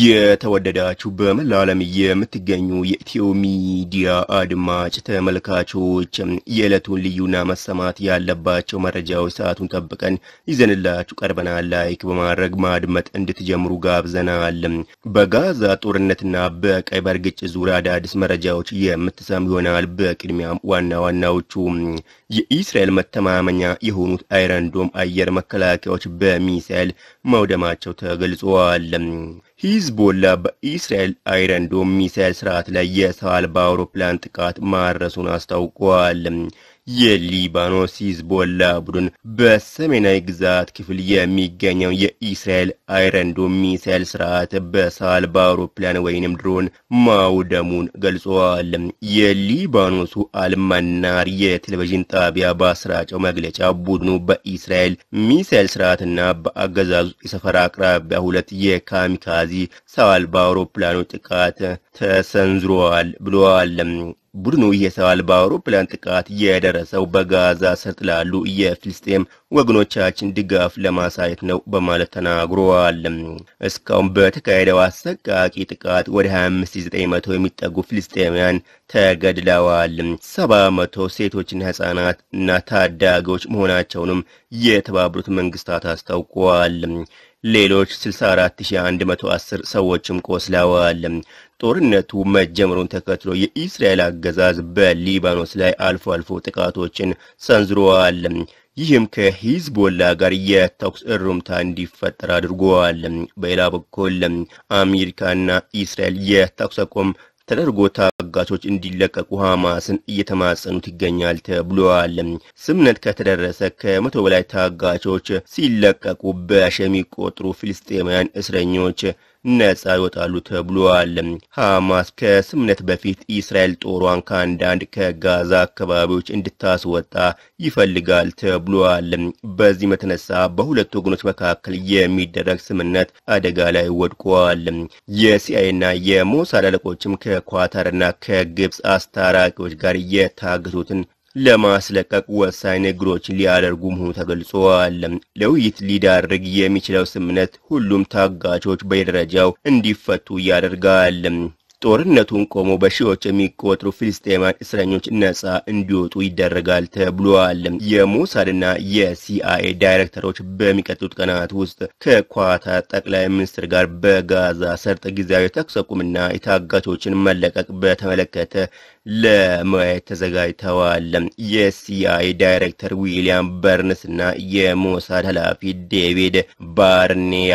የተወደዳችሁ በመላ ዓለም የምትገኙ የኢትዮ ሚዲያ አድማጭ ተመልካቾች የዕለቱን ልዩና መሰማት ያለባቸው መረጃዎች ሰዓቱን ጠብቀን ይዘንላችሁ ቀርበናል። ላይክ በማድረግ ማድመጥ እንድትጀምሩ ጋብዘናል። በጋዛ ጦርነትና በቀይ ባህር ግጭት ዙሪያ አዳዲስ መረጃዎች የምትሰሙ ይሆናል። በቅድሚያም ዋና ዋናዎቹ የኢስራኤል መተማመኛ የሆኑት አይረንዶም አየር መከላከያዎች በሚሳኤል መውደማቸው ተገልጿል። ሂዝቦላ በኢስራኤል አይረንዶም ሚሳኤል ስርዓት ላይ የሰው አልባ አውሮፕላን ጥቃት ማድረሱን አስታውቋል። የሊባኖስ ሂዝቦላ ቡድን በሰሜናዊ ግዛት ክፍል የሚገኘው የኢስራኤል አይረንዶም ሚሳኤል ስርዓት በሰው አልባ አውሮፕላን ወይንም ድሮን ማውደሙን ገልጿል። የሊባኖሱ አልመናር የቴሌቪዥን ጣቢያ ባሰራጨው መግለጫ ቡድኑ በኢስራኤል ሚሳኤል ስርዓትና በአገዛዙ የሰፈራ አቅራቢያ ሁለት የካሚካዚ ሰው አልባ አውሮፕላኖች ጥቃት ተሰንዝሯል ብለዋል። ቡድኑ የሰው አልባ አውሮፕላን ጥቃት የደረሰው በጋዛ ሰርጥ ላሉ የፍልስጤም ወገኖቻችን ድጋፍ ለማሳየት ነው በማለት ተናግሯል። እስካሁን በተካሄደው አሰቃቂ ጥቃት ወደ 25900 የሚጠጉ ፍልስጤማውያን ተገድለዋል። 700 ሴቶችና ህጻናት እና ታዳጊዎች መሆናቸውንም የተባበሩት መንግስታት አስታውቀዋል። ሌሎች 64110 ሰዎችም ቆስለዋል። ጦርነቱ መጀመሩን ተከትሎ የኢስራኤል አገዛዝ በሊባኖስ ላይ አልፎ አልፎ ጥቃቶችን ሰንዝረዋል። ይህም ከሂዝቦላ ጋር የተኩስ እሩምታ እንዲፈጠር አድርጓል። በሌላ በኩል አሜሪካና ኢስራኤል የተኩስ አቁም ተደርጎ ታጋቾች እንዲለቀቁ ሐማስን እየተማጸኑት ይገኛል ተብሏል። ስምነት ከተደረሰ ከመቶ በላይ ታጋቾች ሲለቀቁ በሺ የሚቆጠሩ ፍልስጤማውያን እስረኞች ነጻ ይወጣሉ ተብሏል። ሐማስ ከስምነት በፊት እስራኤል ጦሯን ከአንዳንድ ከጋዛ አካባቢዎች እንድታስወጣ ይፈልጋል ተብሏል። በዚህም የተነሳ በሁለቱ ወገኖች መካከል የሚደረግ ስምነት አደጋ ላይ ወድቋል። የሲአይኤና የሞሳድ አለቆችም ከኳታርና ከግብፅ አስታራቂዎች ጋር የታገቱትን ለማስለቀቅ ወሳኝ ንግግሮችን ሊያደርጉ መሆኑ ተገልጿል። ለውይይት ሊዳርግ የሚችለው ስምምነት ሁሉም ታጋቾች በየደረጃው እንዲፈቱ ያደርጋል። ጦርነቱን ቆሞ በሺዎች የሚቆጠሩ ፍልስጤማን እስረኞች ነጻ እንዲወጡ ይደረጋል ተብሏል። የሞሳድና የሲአይኤ ዳይሬክተሮች በሚቀጥሉት ቀናት ውስጥ ከኳታር ጠቅላይ ሚኒስትር ጋር በጋዛ ሰርጥ ጊዜያዊ ተኩስ አቁምና የታጋቾችን መለቀቅ በተመለከተ ለመወያየት ተዘጋጅተዋል። የሲአይኤ ዳይሬክተር ዊሊያም በርንስ እና የሞሳድ ኃላፊ ዴቪድ ባርኔያ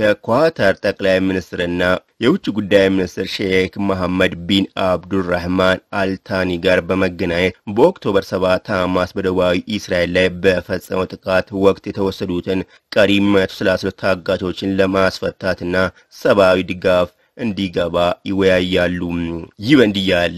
ከኳታር ጠቅላይ ሚኒስትርና የውጭ ጉዳይ ሚኒስትር ሼክ መሐመድ ቢን አብዱራህማን አልታኒ ጋር በመገናኘት በኦክቶበር 7 ሐማስ በደቡባዊ እስራኤል ላይ በፈጸመው ጥቃት ወቅት የተወሰዱትን ቀሪ 132 ታጋቾችን ለማስፈታትና ሰብአዊ ድጋፍ እንዲገባ ይወያያሉ። ይህ በእንዲህ ያለ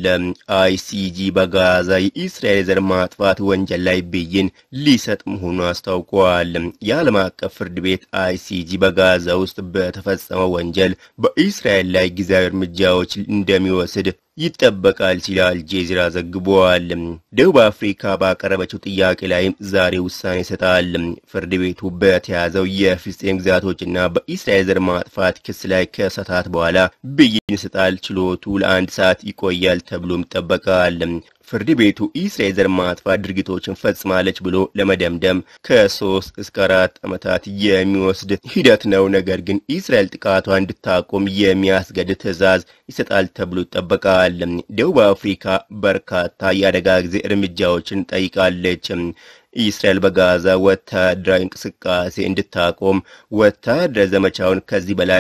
አይሲጂ በጋዛ የኢስራኤል የዘር ማጥፋት ወንጀል ላይ ብይን ሊሰጥ መሆኑን አስታውቋል። የዓለም አቀፍ ፍርድ ቤት አይሲጂ በጋዛ ውስጥ በተፈጸመው ወንጀል በኢስራኤል ላይ ጊዜያዊ እርምጃዎች እንደሚወስድ ይጠበቃል ሲል አልጄዚራ ዘግቧል። ደቡብ አፍሪካ ባቀረበችው ጥያቄ ላይም ዛሬ ውሳኔ ይሰጣል። ፍርድ ቤቱ በተያዘው የፍልስጤም ግዛቶችና በኢስራኤል ዘር ማጥፋት ክስ ላይ ከሰዓታት በኋላ ብይን ይሰጣል። ችሎቱ ለአንድ ሰዓት ይቆያል ተብሎም ይጠበቃል። ፍርድ ቤቱ ኢስራኤል ዘር ማጥፋት ድርጊቶችን ፈጽማለች ብሎ ለመደምደም ከሶስት እስከ አራት ዓመታት የሚወስድ ሂደት ነው። ነገር ግን ኢስራኤል ጥቃቷ እንድታቆም የሚያስገድድ ትዕዛዝ ይሰጣል ተብሎ ይጠበቃል። ደቡብ አፍሪካ በርካታ የአደጋ ጊዜ እርምጃዎችን ጠይቃለች። ኢስራኤል በጋዛ ወታደራዊ እንቅስቃሴ እንድታቆም ወታደራዊ ዘመቻውን ከዚህ በላይ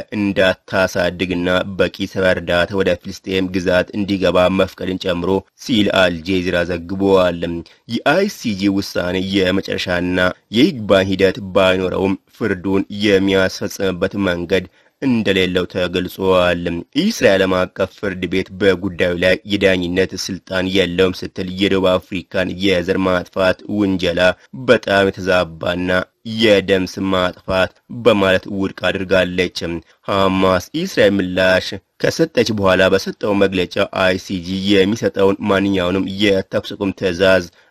እንዳታሳድግና በቂ ሰብዓዊ እርዳታ ወደ ፍልስጤም ግዛት እንዲገባ መፍቀድን ጨምሮ ሲል አልጄዚራ ዘግቧል። የአይሲጂ ውሳኔ የመጨረሻና የይግባኝ ሂደት ባይኖረውም ፍርዱን የሚያስፈጽምበት መንገድ እንደሌለው ተገልጿል። ኢስራኤል ዓለም አቀፍ ፍርድ ቤት በጉዳዩ ላይ የዳኝነት ስልጣን የለውም ስትል የደቡብ አፍሪካን የዘር ማጥፋት ውንጀላ በጣም የተዛባና የደም ስም ማጥፋት በማለት ውድቅ አድርጋለች። ሐማስ ኢስራኤል ምላሽ ከሰጠች በኋላ በሰጠው መግለጫ አይሲጂ የሚሰጠውን ማንኛውንም የተኩስ አቁም ትዕዛዝ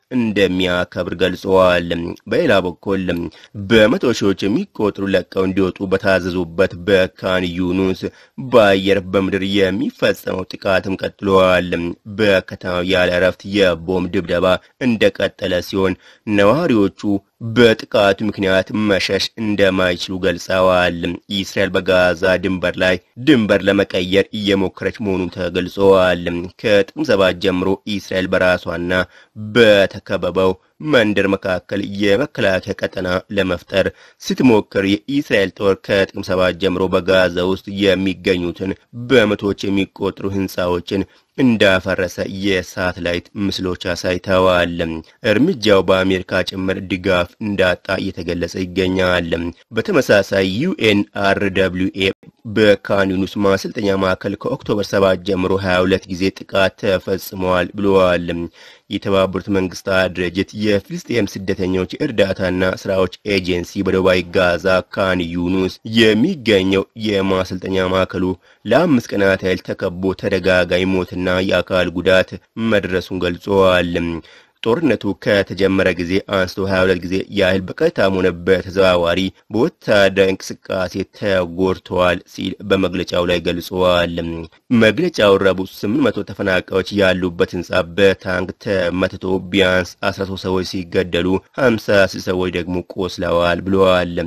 እንደሚያከብር ገልጸዋል። በሌላ በኩል በመቶ ሺዎች የሚቆጥሩ ለቀው እንዲወጡ በታዘዙበት በካን ዩኑስ በአየር በምድር የሚፈጸመው ጥቃትም ቀጥለዋል። በከተማው ያለ እረፍት የቦምብ ድብደባ እንደቀጠለ ሲሆን ነዋሪዎቹ በጥቃቱ ምክንያት መሸሽ እንደማይችሉ ገልጸዋል። እስራኤል በጋዛ ድንበር ላይ ድንበር ለመቀየር እየሞከረች መሆኑን ተገልጸዋል። ከጥቅምት ሰባት ጀምሮ እስራኤል በራሷና በተከበበው መንደር መካከል የመከላከያ ቀጠና ለመፍጠር ስትሞክር የኢስራኤል ጦር ከጥቅምት ሰባት ጀምሮ በጋዛ ውስጥ የሚገኙትን በመቶዎች የሚቆጠሩ ሕንፃዎችን እንዳፈረሰ የሳተላይት ምስሎች አሳይተዋል። እርምጃው በአሜሪካ ጭምር ድጋፍ እንዳጣ እየተገለጸ ይገኛል። በተመሳሳይ ዩኤንአርደብሊውኤ በካን ዩኒስ ማሰልጠኛ ማዕከል ከኦክቶበር 7 ጀምሮ 22 ጊዜ ጥቃት ተፈጽመዋል ብለዋል። የተባበሩት መንግስታት ድርጅት የፍልስጤም ስደተኞች እርዳታና ስራዎች ኤጀንሲ በደቡባዊ ጋዛ ካን ዩኑስ የሚገኘው የማሰልጠኛ ማዕከሉ ለአምስት ቀናት ያህል ተከቦ ተደጋጋሚ ሞትና የአካል ጉዳት መድረሱን ገልጸዋል። ጦርነቱ ከተጀመረ ጊዜ አንስቶ 22 ጊዜ ያህል በቀጥታም ሆነ በተዘዋዋሪ በወታደራዊ እንቅስቃሴ ተጎድተዋል ሲል በመግለጫው ላይ ገልጸዋል። መግለጫው ረቡዕ 800 ተፈናቃዮች ያሉበት ህንጻ በታንክ ተመትቶ ቢያንስ 13 ሰዎች ሲገደሉ 56 ሰዎች ደግሞ ቆስለዋል ብለዋል።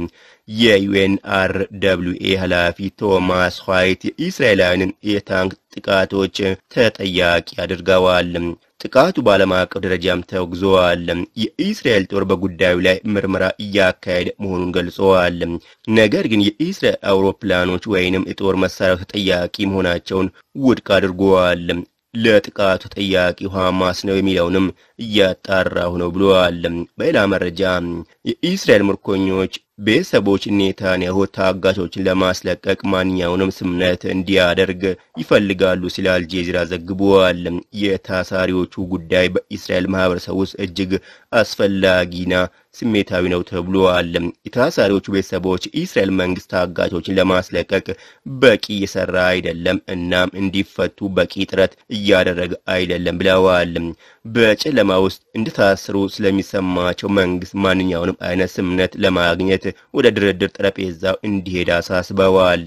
የዩኤንአርደብሊውኤ ኃላፊ ቶማስ ዋይት የእስራኤላውያንን የታንክ ጥቃቶች ተጠያቂ አድርገዋል። ጥቃቱ በዓለም አቀፍ ደረጃም ተወግዘዋል። የኢስራኤል ጦር በጉዳዩ ላይ ምርመራ እያካሄደ መሆኑን ገልጸዋል። ነገር ግን የኢስራኤል አውሮፕላኖች ወይንም የጦር መሳሪያው ተጠያቂ መሆናቸውን ውድቅ አድርገዋል። ለጥቃቱ ተጠያቂው ሐማስ ነው የሚለውንም እያጣራሁ ነው ብለዋል። በሌላ መረጃ የኢስራኤል ምርኮኞች ቤተሰቦች ኔታንያሁ ታጋቾችን ለማስለቀቅ ማንኛውንም ስምነት እንዲያደርግ ይፈልጋሉ ሲል አልጄዚራ ዘግቧል። የታሳሪዎቹ ጉዳይ በኢስራኤል ማህበረሰብ ውስጥ እጅግ አስፈላጊና ስሜታዊ ነው ተብሏል። የታሳሪዎቹ ቤተሰቦች የኢስራኤል መንግስት ታጋቾችን ለማስለቀቅ በቂ እየሰራ አይደለም፣ እናም እንዲፈቱ በቂ ጥረት እያደረገ አይደለም ብለዋል። በጨለማ ውስጥ እንደታሰሩ ስለሚሰማቸው መንግስት ማንኛውንም አይነት ስምነት ለማግኘት ወደ ድርድር ጠረጴዛው እንዲሄድ አሳስበዋል።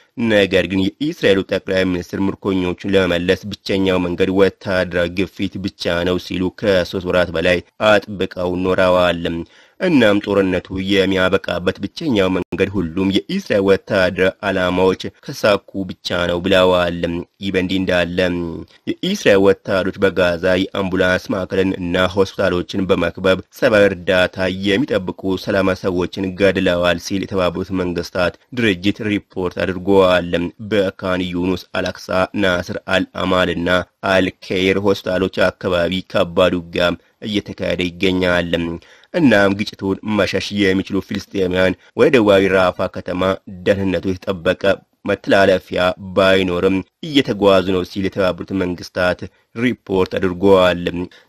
ነገር ግን የኢስራኤሉ ጠቅላይ ሚኒስትር ምርኮኞቹን ለመመለስ ብቸኛው መንገድ ወታደራዊ ግፊት ብቻ ነው ሲሉ ከሶስት ወራት በላይ አጥብቀው ኖረዋል። እናም ጦርነቱ የሚያበቃበት ብቸኛው መንገድ ሁሉም የኢስራኤል ወታደራዊ ዓላማዎች ከሳኩ ብቻ ነው ብለዋል። ይህ በእንዲህ እንዳለ የኢስራኤል ወታደሮች በጋዛ የአምቡላንስ ማዕከልን እና ሆስፒታሎችን በመክበብ ሰብአዊ እርዳታ የሚጠብቁ ሰላማዊ ሰዎችን ገድለዋል ሲል የተባበሩት መንግስታት ድርጅት ሪፖርት አድርገዋል። በካን ዩኑስ፣ አልአክሳ፣ ናስር አልአማል እና አልኬር ሆስፒታሎች አካባቢ ከባድ ውጊያም እየተካሄደ ይገኛል። እናም ግጭቱን መሸሽ የሚችሉ ፊልስጤማውያን ወደ ደቡባዊ ራፋ ከተማ ደህንነቱ የተጠበቀ መተላለፊያ ባይኖርም እየተጓዙ ነው ሲል የተባበሩት መንግስታት ሪፖርት አድርጓል።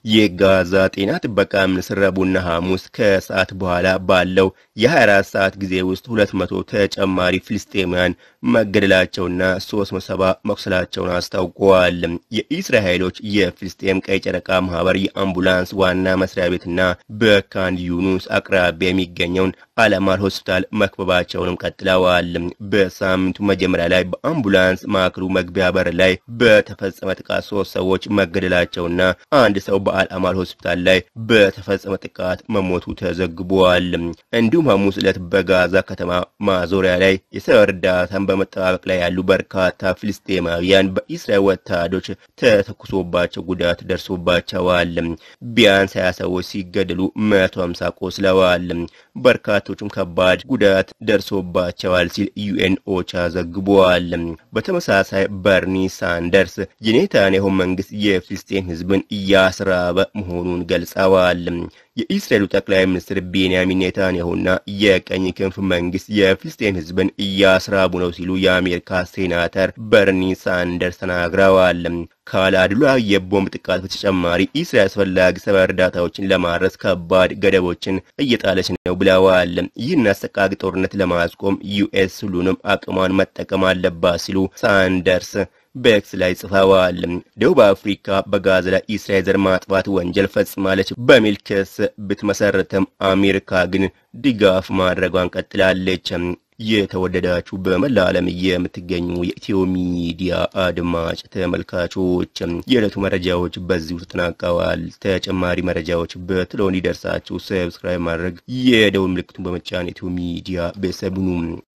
የጋዛ ጤና ጥበቃ ሚኒስትር ረቡዕና ሐሙስ ከሰዓት በኋላ ባለው የ24 ሰዓት ጊዜ ውስጥ 200 ተጨማሪ ፍልስጤማውያን መገደላቸውና 370 መቁሰላቸውን አስታውቀዋል። የኢስራኤል ኃይሎች የፍልስጤም ቀይ ጨረቃ ማህበር የአምቡላንስ ዋና መስሪያ ቤትና በካን ዩኑስ አቅራቢያ የሚገኘውን አለማል ሆስፒታል መክበባቸውንም ቀጥለዋል። በሳምንቱ መጀመሪያ ላይ በአምቡላንስ ማዕከሉ መግቢያ በር ላይ በተፈጸመ ጥቃት ሶስት ሰዎች መገደላቸውና አንድ ሰው በአልአማል ሆስፒታል ላይ በተፈጸመ ጥቃት መሞቱ ተዘግቧል። እንዲሁም ሐሙስ ዕለት በጋዛ ከተማ ማዞሪያ ላይ የሰው እርዳታን በመጠባበቅ ላይ ያሉ በርካታ ፍልስጤማውያን በኢስራኤል ወታደሮች ተተኩሶባቸው ጉዳት ደርሶባቸዋል። ቢያንስ ሀያ ሰዎች ሲገደሉ መቶ ሀምሳ ቆስለዋል። በርካቶቹም ከባድ ጉዳት ደርሶባቸዋል ሲል ዩኤን ኦቻ ዘግቧል። በተመሳሳይ በርኒ ሳንደርስ የኔታንያሁ መንግስት የፍልስጤም ህዝብን እያስራበ መሆኑን ገልጸዋል። የኢስራኤሉ ጠቅላይ ሚኒስትር ቤንያሚን ኔታንያሁና የቀኝ ክንፍ መንግስት የፍልስጤም ህዝብን እያስራቡ ነው ሲሉ የአሜሪካ ሴናተር በርኒ ሳንደርስ ተናግረዋል። ካለአድሏዊ የቦምብ ጥቃት በተጨማሪ ኢስራኤል አስፈላጊ ሰብዓዊ እርዳታዎችን ለማድረስ ከባድ ገደቦችን እየጣለች ነው ብለዋል። ይህን አሰቃቂ ጦርነት ለማስቆም ዩኤስ ሁሉንም አቅሟን መጠቀም አለባት ሲሉ ሳንደርስ በኤክስ ላይ ጽፈዋል። ደቡብ አፍሪካ በጋዛ ላይ እስራኤል ዘር ማጥፋት ወንጀል ፈጽማለች በሚል ክስ ብትመሰረተም አሜሪካ ግን ድጋፍ ማድረጓን ቀጥላለች። የተወደዳችሁ በመላ ዓለም የምትገኙ የኢትዮ ሚዲያ አድማጭ ተመልካቾች የዕለቱ መረጃዎች በዚሁ ተጠናቀዋል። ተጨማሪ መረጃዎች በቶሎ እንዲደርሳችሁ ሰብስክራይብ ማድረግ የደውል ምልክቱን በመጫን ኢትዮ ሚዲያ ቤተሰብ ሁኑ።